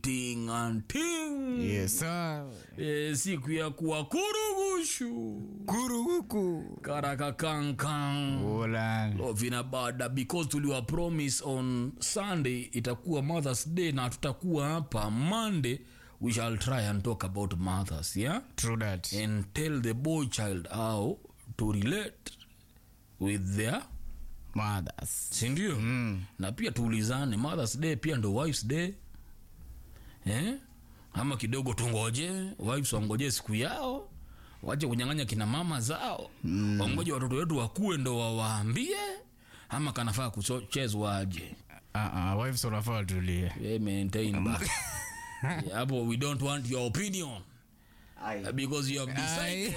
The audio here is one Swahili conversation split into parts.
ting and ting Yes, sir. e, siku ya kuwa kurugushu Kuru huku. karakakankan Ola. lovina bada because tuliwa promise on sunday itakuwa mothers day na tutakuwa hapa monday we shall try and talk about mothers yeah True that. and tell the boy child how to relate with their Mothers. sindio Mm. na pia tuulizane mothers day pia ndo wives day eh? ama kidogo tungoje wives wangoje siku yao wache kunyang'anya kina mama zao mm. wangoje watoto wetu wakuwe ndo wawaambie ama kanafaa kuchezwa aje Ah, ah, wives wanafaa watulie. Eh, maintain back. Yeah, hapo we don't want your opinion uh, because you have decided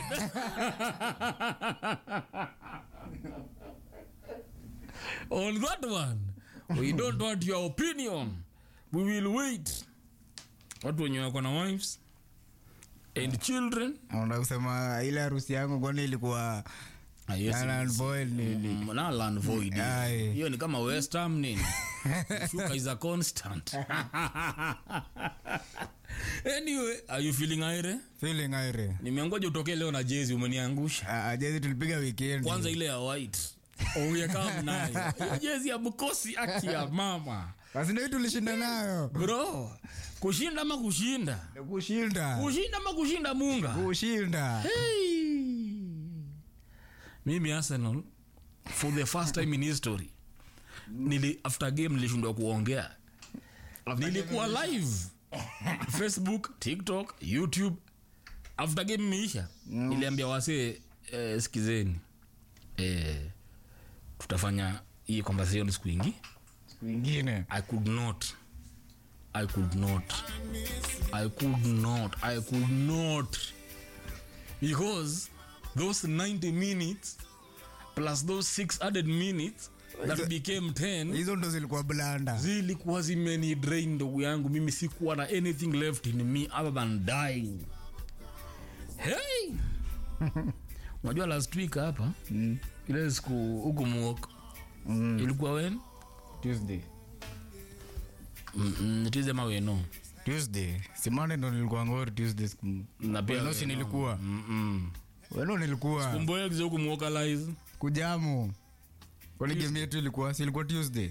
on that one we don't want your opinion we will wait watu wenye wako na wives and children Unataka kusema ile harusi yangu kwani ilikuwa Ah, yes, Null and yes. void nini? Mm, null and void. Aye. hiyo ni kama west ham nini shuka is a constant anyway are you feeling aire feeling aire. nimeangoja utokee leo na jezi umeniangusha Ah, ah, jezi tulipiga weekend. kwanza ile ya white uyekaa nayo hiyo jezi ya mkosi aki ya mama Basi ndio tulishinda nayo. bro kushinda ama kushinda Kushinda. kushinda ama kushinda munga Kushinda. hey. mimi arsenal for the first time in history nili after game nilishindwa kuongea nilikuwa live facebook tiktok youtube after game imeisha niliambia wasee eh, sikizeni eh, tutafanya hii conversation siku ingi Siku ingine. i could not i could not i could not i could not because those 90 minutes plus those 600 minutes that became 10 Hizo ndo zilikuwa blanda. zilikuwa zimeni drain ndugu yangu mimi sikuwa na anything left in me other than dying hey unajua last week hapa Mm. ile siku huku muok Mm. ilikuwa wen Tuesday. tizema weno Tuesday. Simane ndo nilikuwa ngori Tuesday siku. na pia Weno si Weno. nilikuwa. Mm-mm. Weno nilikuwa. kumboekize huku muokalize Kujamu. Kwani game yetu ilikuwa si ilikuwa Tuesday?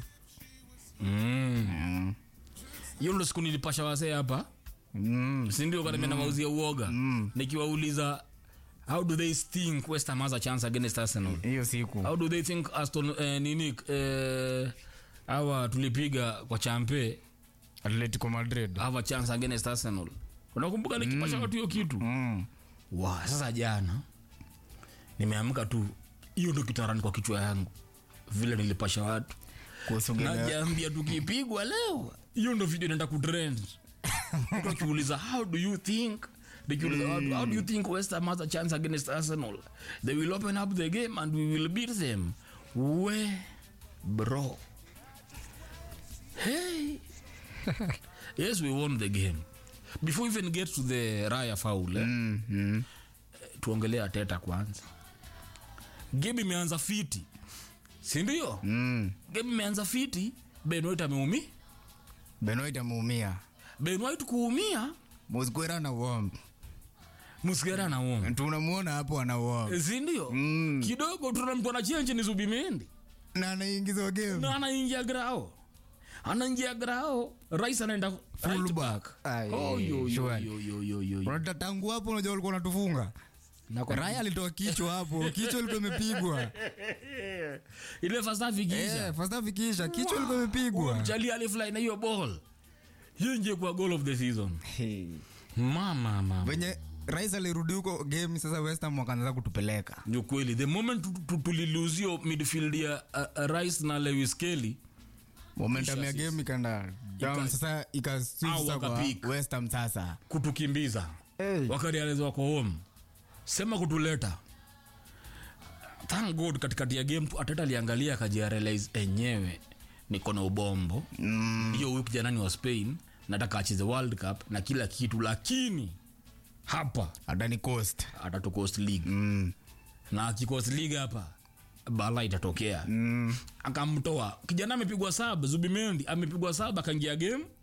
Mm. hiyo ndo siku nilipasha wasee hapa Mm. sindio kanamia na mauzia uoga Mm. nikiwauliza how do they think west ham has a chance against arsenal Hiyo siku. how do they think aston eh, nini eh, awa tulipiga kwa champe Atletico Madrid. have a chance against arsenal unakumbuka nikipasha watu hiyo kitu Mm. wa sasa jana nimeamka tu hiyo ndo kitarani kwa kichwa yangu vile nilipasha watu Kuhusu game ya- najambia tukipigwa leo hiyo ndo video inaenda kutrend Mtu akiuliza how do you think nikiuliza how, how do you think west ham has a chance against arsenal they will open up the game and we will beat them we bro hey yes we won the game before we even get to the raya foul eh? Mm, mm. tuongelea teta kwanza game imeanza fiti sindio Mm. game imeanza fiti ben white ameumi Benoit ameumia. ben white kuumia Mosquera na warm. musigara na uoma Tunamuona hapo ana warm. sindio Mm. kidogo tuna mtu anachenji ni zubimendi Na anaingizwa game. na anaingia grao anaingia grao rais anaenda right back. Aye, Oh, yo, yo, sure. yo, yo, yo, yo, yo. Unataka tangu hapo unajua walikuwa wanatufunga. Raya alitoa kichwa hapo. Kichwa ilikuwa imepigwa. ile first half ikiisha Eh, first half ikiisha kichwa ilikuwa imepigwa. mchali alifly na hiyo ball hiyo nje kwa goal of the season Hey. mama mama Venye rais alirudi huko game sasa West Ham wakaanza kutupeleka. ni ukweli the moment tu- tu- tuliluzio midfield ya uh, uh, rice na lewis kelly Momentum ya Isha game ikaenda down Ika- sasa Au ikaswitch kwa wakapick. West Ham sasa. kutukimbiza Hey. wakarializa wako home sema kutuleta thank god katikati ya game tu ateta aliangalia akajiarealize enyewe niko na ubombo hiyo mm. janani wa spain nataka acheze world cup na kila kitu lakini hapa Adani Coast. atatucost league Mm. na akikost league hapa bala itatokea Mm. akamtoa kijana amepigwa saba zubimendi amepigwa saba akaingia game